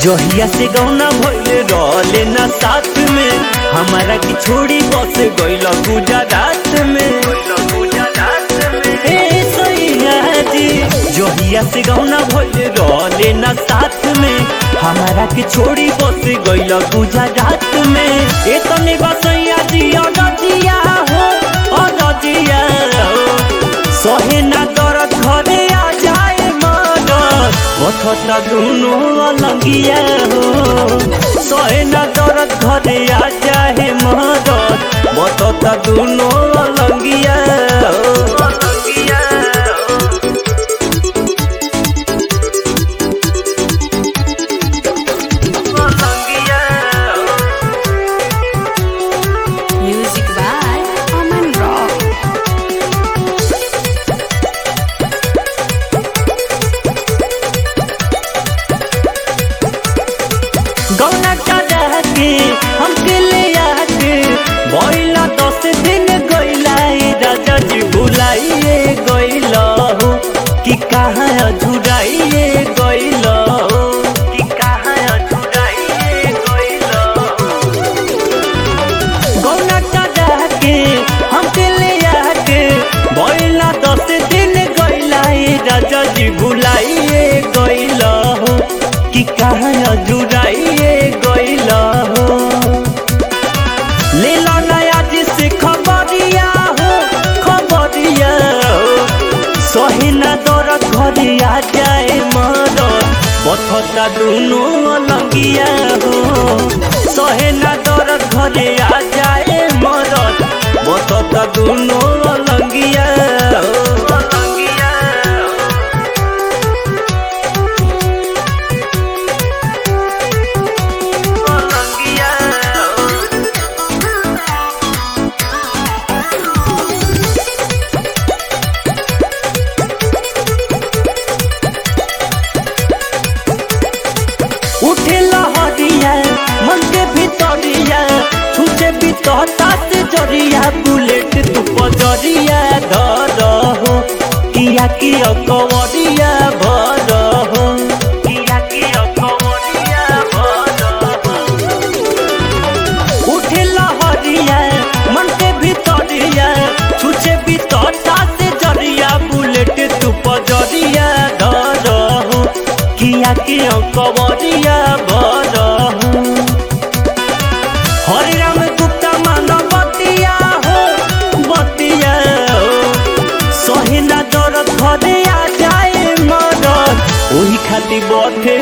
जहिया से गौना भइले रहले ना साथ में हमारा की छोड़ी बस गइल गुजरात में ए सैया जी जहिया से गौना भइले रहले ना साथ में हमारा की छोड़ी बस गइल गुजरात में ए तने बसैया जी अदजिया हो अदजिया हो सहे ना दर्द घरे आ जाए मदद कथटा दुनो अलगिया हो सहे ना दर्द घरे आ जाए मदद कथटा दुनो अलगिया हो अलगिया हो अलगिया हो Music by Aman Rock. गौना चाचा के हमके ले आके बोइला दस दिन गइला ए राजा जी भुलाइए गइला हो कि कहाँ अधुराइए गइला हो कि कहाँ अधुराइए गइला हो गौना चाचा के हमके ले आके बोइला दस दिन गइला ए राजा जी भुलाइए गइला हो कि कहाँ अजुराइए गइला हो ले लो नया जिसे खबरिया हो खबरिया हो सही ना दरद घरे आ जाए मदद बथता दुनो अलगिया हो सहे ना दरद घरे आ जाए मदद बथता दुनो अलगिया हो अलगिया हो अलगिया हो उठे लहरिया मन के भीतरिया छूटे भीतरता से जरिया बुलेट तू पजरिया धर हो किया कि अकवरिया भर हो किया कि अकवरिया भर हो उठे लहरिया मन के भीतरिया छूचे भीतरता से जरिया बुलेट तू पजरिया धर हो किया कि कवरिया भर हो हरे राम गुप्ता मानव बतिया हो बतिया हो सहे ना दरद घरे आ जाए मदद ओही खातिर बथे